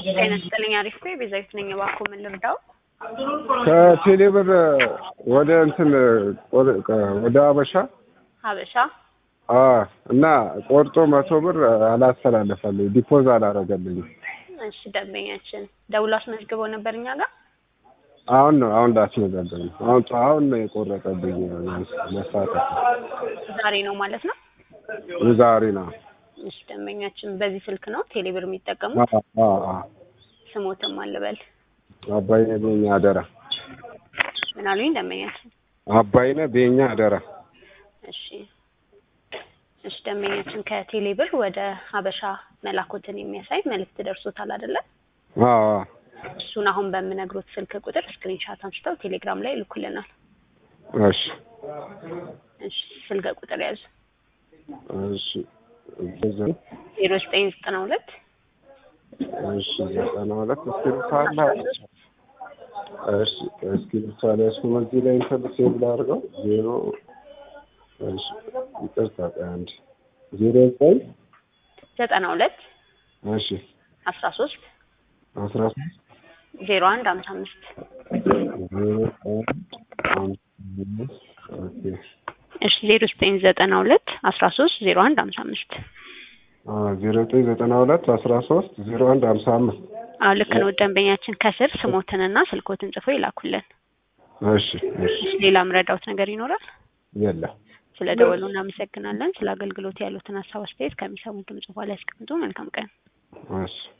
ጤና ይስጥልኝ። አሪፍ ነኝ። ቤዛዊት ነኝ። እባክዎ ምን ልርዳው? ከቴሌብር ወደ እንትን ወደ አበሻ ሀበሻ አ እና ቆርጦ መቶ ብር አላስተላለፈልኝ ዲፖዝ አላረገልኝም። እሺ፣ ደንበኛችን ደውሎ አስመዝግበው ነበር እኛ ጋር። አሁን ነው አሁን ላስመዘገብ ነው። አሁን አሁን ነው የቆረጠብኝ መሳተፍ ዛሬ ነው ማለት ነው። ዛሬ ነው። እሺ፣ ደንበኛችን በዚህ ስልክ ነው ቴሌብር የሚጠቀሙት። አ አ አ ስሞትም አልበል አባይነ ቤኛ አደራ ምን አሉኝ ደንበኛችን? አባይነ ቤኛ አደራ እሺ እሺ ደንበኛችን ከቴሌብር ወደ ሀበሻ መላኮትን የሚያሳይ መልእክት ደርሶታል አይደለ? አ እሱን አሁን በምነግሮት ስልክ ቁጥር ስክሪንሻት አንስተው ቴሌግራም ላይ ይልኩልናል። እሺ እሺ ስልክ ቁጥር ያዙ እሺ ዜሮ ዘጠኝ ዘጠና ሁለት እሺ ዘጠና ሁለት እስክሪብቶ አለ። እሺ እስክሪብቶ አለ። እሱ እዚህ ላይ እንትን ሴቭ ላድርገው ዜሮ እሺ ይቅርታ ቆይ አንድ ዜሮ ዘጠኝ ዘጠና ሁለት እሺ አስራ ሶስት አስራ ሶስት ዜሮ አንድ ሀምሳ አምስት ዜሮ አንድ አምስት ኦኬ እሺ ዜሮ ዘጠኝ ዘጠና ሁለት አስራ ሶስት ዜሮ አንድ ሀምሳ አምስት ዜሮ ዘጠኝ ዘጠና ሁለት አስራ ሶስት ዜሮ አንድ ሀምሳ አምስት አዎ ልክ ነው። ደንበኛችን ከስር ስሞትንና ስልኮትን ጽፎ ይላኩልን። እሺ እሺ እሺ ሌላ ምረዳውት ነገር ይኖራል? የለም ስለ ደወሉ እናመሰግናለን። ስለ አገልግሎት ያሉትን ሀሳብ አስተያየት ከሚሰሙት ድምጽ በኋላ ያስቀምጡ። መልካም ቀን። እሺ